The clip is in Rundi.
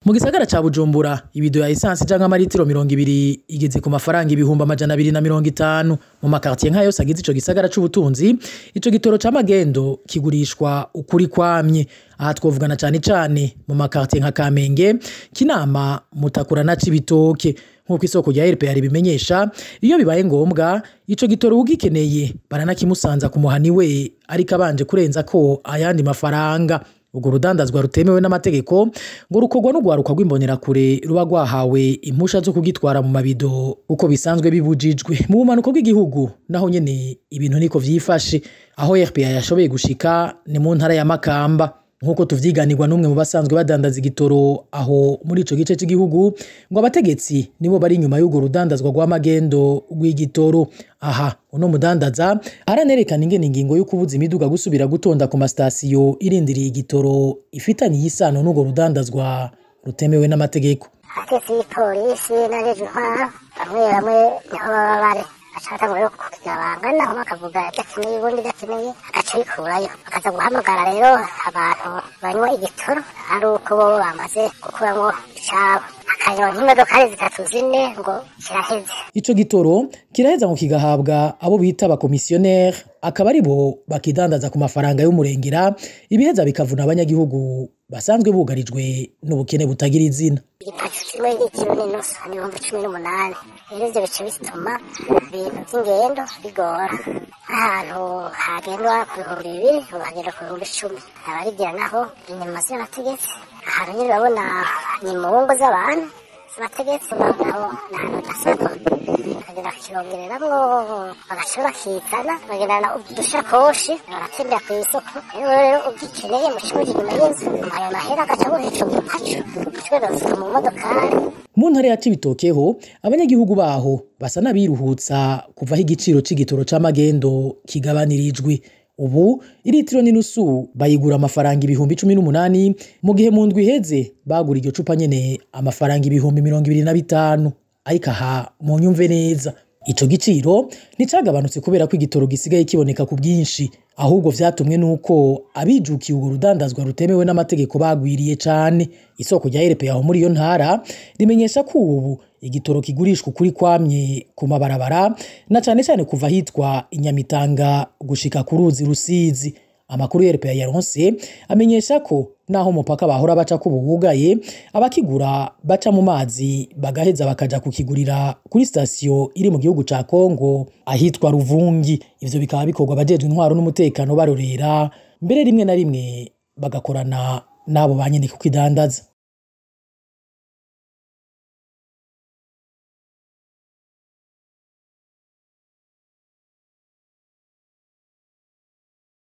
mu gisagara ca bujumbura ibido ya esansi canke amaritiro mirongo ibiri igeze ku mafaranga ibihumbi amajana abiri na mirongo itanu mu makartiye nka yose agize ico gisagara c'ubutunzi ico gitoro c'amagendo kigurishwa ukuri kwamye aha twovugana cane cane mu makartiye nka kamenge kinama mutakura na cibitoke nk'uko isoko rya RPR ribimenyesha iyo bibaye ngombwa ico gitoro ugikeneye baranakimusanza ku muhani we ariko abanje kurenza ko ayandi mafaranga urwo rudandazwa rutemewe n'amategeko ngo rukorwa n'urwaruka rw'imbonerakure ruba rwahawe impusha zo kugitwara mu mabido uko bisanzwe bibujijwe mu bumanuko bw'igihugu naho nyene ibintu niko vyifashe aho RPA yashoboye gushika ni mu ntara ya Makamba nk'uko tuvyiganirwa n'umwe mu basanzwe badandaza igitoro aho muri ico gice cy'igihugu ngo abategetsi nibo bari inyuma y'urwo rudandazwa rw'amagendo rw'igitoro aha uno mudandaza aranerekana ingene ingingo yo kubuza imiduga gusubira gutonda ku masitasiyo irindiriye igitoro ifitaniye isano n'urwo rudandazwa rutemewe n'amategeko abatetsi b'ipolisi n'ajeje intwaro bamwe bamwe niho baba bari bashaka ngo yo kugira bangana aho bakavuga idakeneye ubundi idakeneye agaca bikurayo bakaza guhamagara rero abantu banywa igitoro ari uko bo bamaze gukuramwo icabo akanywa nk'imodokari zitatu zine ngo kiraheze ico gitoro kiraheza ngo kigahabwa abo bita abakomisiyoneri akaba ari bo bakidandaza ku mafaranga y'umurengera ibiheza bikavuna abanyagihugu basanzwe bugarijwe n'ubukene butagira izina igipaki kimwe n'ikiro n'inusu ni ibihumbi cumi n'umunani rero ivyo bica bituma ibintu vy'ingendo bigora nk'ahantu hagendwa ku bihumbi bibiri ubu hagenda ku bihumbi icumi abarigira naho inyuma z'abategetsi ahantu nyine urabona ni mu ngo z'abantu z'abategetsi naho ni ahantu hadasako bakagenda bakiyongereramwo bagaca bakizana bagendana udushakoshi baratembera ku isoko rero rero ugikeneye mu kibuga inyuma y'inzu ayo mahera agaca boheca mu mpaco ucweroza mu modokari mu ntara ya Cibitokeho abanyagihugu baho basa n'abiruhutsa kuvaho igiciro c'igitoro c'amagendo kigabanirijwe ubu iritiro n'inusu bayigura amafaranga ibihumbi cumi n'umunani mu gihe mu ndwi iheze bagura iryo cupa nyene amafaranga ibihumbi mirongo ibiri na bitanu ariko aha mu nyumve neza ico giciro nticagabanutse kubera ko igitoro gisigaye kiboneka ku bwinshi ahubwo vyatumwe nuko abijukiye urwo rudandazwa rutemewe n'amategeko bagwiriye cane isoko rya RPA aho muri iyo ntara rimenyesha ko ubu igitoro kigurishwa ukuri kwamye ku mabarabara na cane cane kuva hitwa inyamitanga gushika ku ruzi rusizi amakuru ya RPA yaronse amenyesha ko naho umupaka bahora baca ko buwugaye abakigura baca mu mazi bagaheza bakaja kukigurira kuri sitasiyo iri mu gihugu ca Kongo ahitwa Ruvungi ivyo bikaba bikorwa abajejwe intwaro n'umutekano barorera mbere rimwe na rimwe bagakorana n'abo banyene kukidandaza